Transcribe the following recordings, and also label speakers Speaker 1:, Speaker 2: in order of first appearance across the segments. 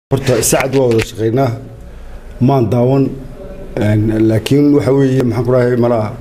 Speaker 1: horta sacad waa wada shaqaynaa maan daawan laakiin waxa weeye maxaan ku dhahay malaha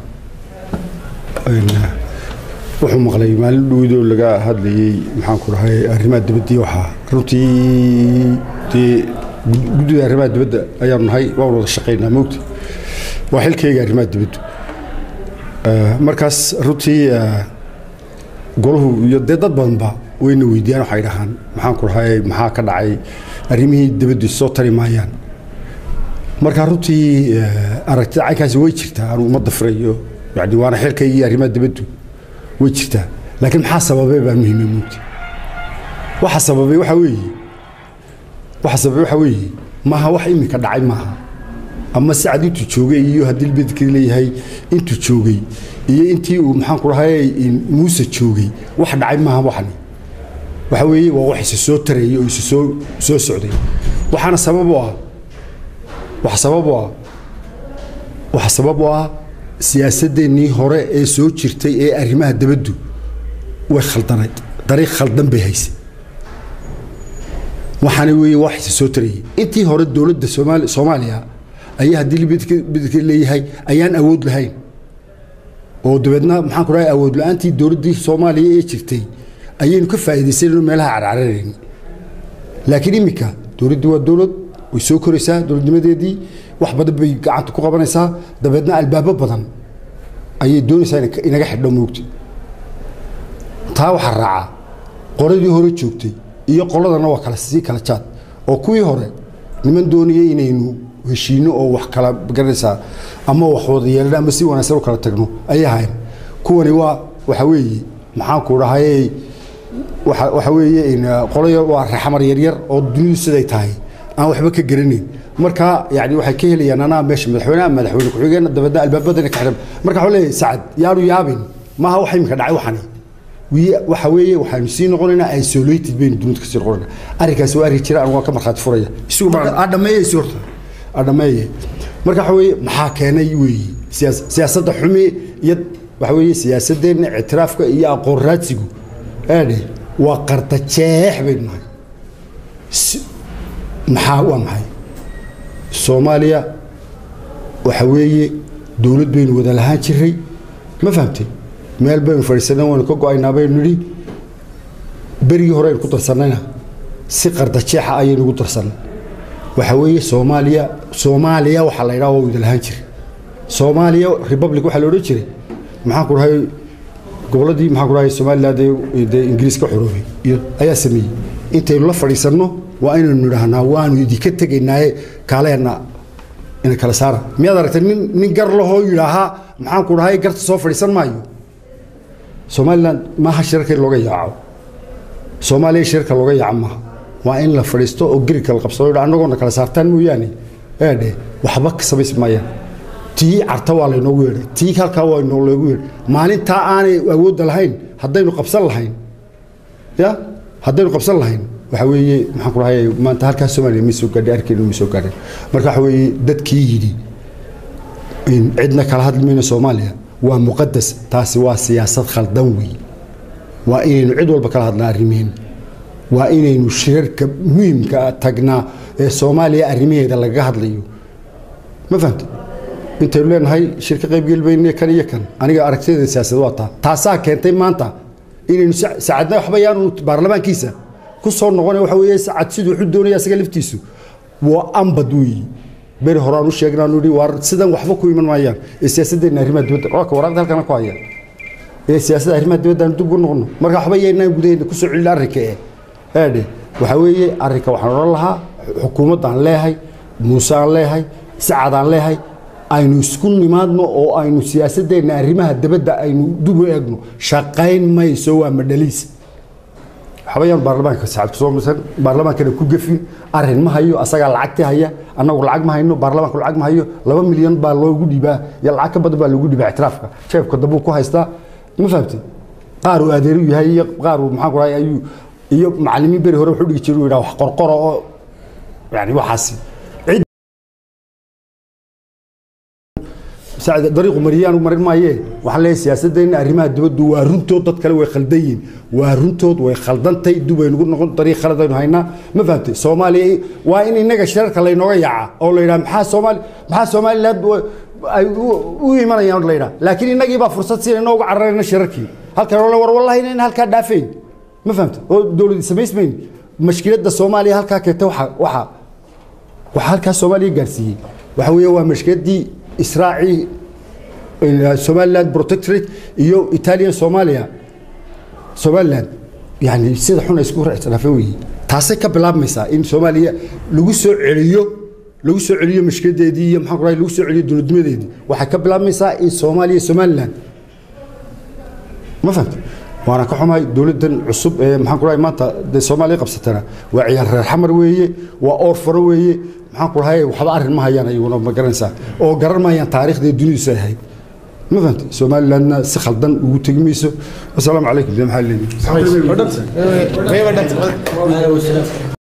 Speaker 1: wuxuu maqlay maalin dhowdoo laga hadlayey maxaan ku dhahay arrimaha dibadii waxaa runtii dee guddida arrimaha dibadda ayaanu nahay waan wada shaqaynaa moogta waa xilkayga arrimaha dibaddu markaas runtii golahu iyo dee dad badanba wayna weydiiyaan waxay dhahaan maxaan ku dhahay maxaa ka dhacay arrimihii dibaddu soo tari maayaan marka runtii aragtida caynkaasi way jirtaa anu ummadda firayo yani waana xilkaygii arrimaha dibaddu way jirtaa laakiin maxaa sababay baa muhiima moogta waxa sababay waxa weeye waxa sababay waxa weeye maaha wax iminka dhacay maaha ama sacad intuu joogay iyo haddii libedka leeyahay intuu joogay iyo intii uu maxaan ku dhahay muuse joogay wax dhacay maaha waxani waxa weeye waa wax isa soo tarayay oo isa soo soo socday waxaana sabab u ah wax sabab u ah waxa sabab u ah siyaasadeennii hore ee soo jirtay ee arrimaha dabaddu way khaldanayd dariiq khaldan bay haysay waxaana weeye wax isa soo tarayay intii hore dowladda soomaali soomaaliya ayaa haddii libedka leeyahay ayaan awood lahayn oo dabeedna maxaan ku dhahay awood la-aantii dowladdii soomaaliya ee jirtay ayaynu ka faa'iidaysanayno meelaha carcararayni laakiin iminka dowladdii waa dowlad way soo koraysaa dowladnimadeedii wax badan bay gacanta ku qabanaysaa dabeedna albaabo badan ayay doonaysaa inaga xidho moogta taa waxaa raacaa qoladii hore joogtay iyo qoladana waa kala sii kala jaad oo kuwii hore niman doonaya inaynu heshiino oo wax kala garanaysaa ama wax wada yeelano ama si wanaagsan u kala tagno ayay ahayn kuwani waa waxa weeye maxaan ku dhahay waxa weeye qolaya waa raxmar yaryar oo dunidu siday tahay aan waxba ka garanayn marka yani waxay ka helayaan anaa meesha madaxweyneha madaxweyne ku-xigeenna dabeedna albaabadana ka xidhan marka waxuu leeyahay sacad yaanu yaabin maaha wax imika dhacay waxani waxa weeye waxaanu sii noqonaynaa isolated baynu dunida kasii noqonayna arrinkaasi waa arrin jira aan waan ka markhaati furaya isugu adhameeyeysi horta adhameeye marka waxa weeye maxaa keenay weeye siyaasadda xumi iyo waxa weeye siyaasadeenna ictiraafka iyo aqoon raadsigu eedhe waa qardajeex baynu nahay maxaa waa maxay soomaaliya waxa weeye dowlad baynu wada lahaan jiray ma fahamtay meel baynu fadhiisana waynu ka go-aynaa baynu nidhi berigii hore aynu ku darsannayna si qardajeexa ayaynu ugu darsannay waxa weeye soomaaliya soomaaliya waxaa la yidhaha waa wada lahaan jiray soomaaliya republic waxaa la odhan jiray maxaan ku dhahay gobolladii maxaan ku dhahay somaliland dee ingiriis ka xoroobay iyo ayaa sameeyey intaynu la fadhiisanno waa inaynu nidhaahnaa waanu idinka tegaynaaye kaaleheenna ina kala saara miyaad aragtay nin nin gar lahoo yidhaahaa maxaan ku dhahay garta soo fadhiisan maayo somaliland maaha shirarka in looga yaaco soomaaliya shirarka looga yaaco maaha waa in la fadhiisto oo gerika la qabsado annagoona kala saartaan mooyaane eedhe waxba ka samaysi maayaan tii carta waa laynoogu yeedhay tii halkaa waa loogu yeedhay maalintaa aanay awoodda lahayn haddaynu qabsan lahayn ya haddaynu qabsan lahayn waxa weeye maxaan ku dhahay maanta halkaa soomaaliya ma soo gaadhay arkeena ma soo gaadhay marka waxa weeye dadkii yidhi cidna kala hadli mayno soomaaliya waa muqadas taasi waa siyaasad khaldan weeye waa inaynu cid walba kala hadlaa arrimeena waa inaynu shirarka muhiimka tagnaa ee soomaaliya arrimaheeda lagaga hadlayo ma fahamta intaynu leenahay shirka qaybgelbayne kan iyo kan aniga aragtideeda siyaasad waa taa taasaa keentay maanta inaynu sacadna waxba yaanu baarlamaankiisa ku soo noqona waxa weeye sacad siduu wuxuu doonaya isaga laftiisu waa ambad weeye beri hore aan u sheegna aanu idhi waar sidan waxba ku iman maayaan ee siyaasaddeena arrimaha dibadda waa waraaqda halkana ku haya ee siyaasadda arrimaha dibadda aan dib u noqono marka waxba yaynaan gudaheena ku soo celin arrinka ee eedhe waxa weeye arrinka waxaan odhan lahaa xukuumaddaan leehay muuse aan leehay sacad aan leehay aynu isku nimaadno oo aynu siyaasadeenna arrimaha dabadda aynu dib u eegno shaqayn mayso waa madhaliis waxbayaan baarlamaanka sacad kusoo misan baarlamaankana ku gefin arrin ma hayo asagaa lacagti haya annagu lacag ma hayno baarlamaanku lacag ma hayo laba milyan baa loogu dhibaa iyo lacag ka badan baa loogu dhibaa ictiraafka jeebka dambuu ku haystaa ma fahamtay qaar uu adeeru yahay iyo qaar uu maxaan ku dhahay ayuu iyo macallimiin beri hore wuxuu dhigi jiray uu yidhaha wax qorqora oo yani waxaasi sacid dariiqu mariyaan u marin maayee waxaan leeyahay siyaasaddeena arrimaha dibaddu waa runtood dad kale way khaldan yihiin waa runtood way khaldantay dub aynugu noqon dariiq khaladaynu haynaa ma fahamtay soomaaliya waa in innaga shirarka laynooga yaaca oo la yidhaha maxaa soomaali maxaa somaliland ay u imanayaan la yidhaha laakiin innagii baa fursad siinayna uga cararayna shirarkii halkan ole war wallahi inayna halkaa dhaafayn ma fahamtay oo dowlad samaysmayn mashkiladda soomaaliya halkaa keenta waxa waxa waxaa halkaa soomaaliya gaarsiiyey waxa weeye waa mashkiladdii israacii somaliland protectorate iyo italian somalia somaliland yani sida xun ay isku ictiraafeen weeye taasay ka bilaabmaysaa in soomaaliya lagu soo celiyo lagu soo celiyo mashkiladeedii iyo maxaan ku rahay lagu soo celiyo dowladnimadeedii waxay ka bilaabmaysaa in soomaaliya somaliland ma fahamta waana ka xumahay dowladdan cusub ee maxaan ku rahay maanta dee soomaaliya qabsatana waa ciyaar reer xamar weeye waa oor faro weeye maxaan ku rahay waxba arrin ma hayaan ayaguna ma garanaysaa oo garan maayaan taariikhdii dunidiisu ay ahayd ma fahamtay somalilandna si khaldan ugu tegi mayso wasalaamu calaykum de maxaa leeyihi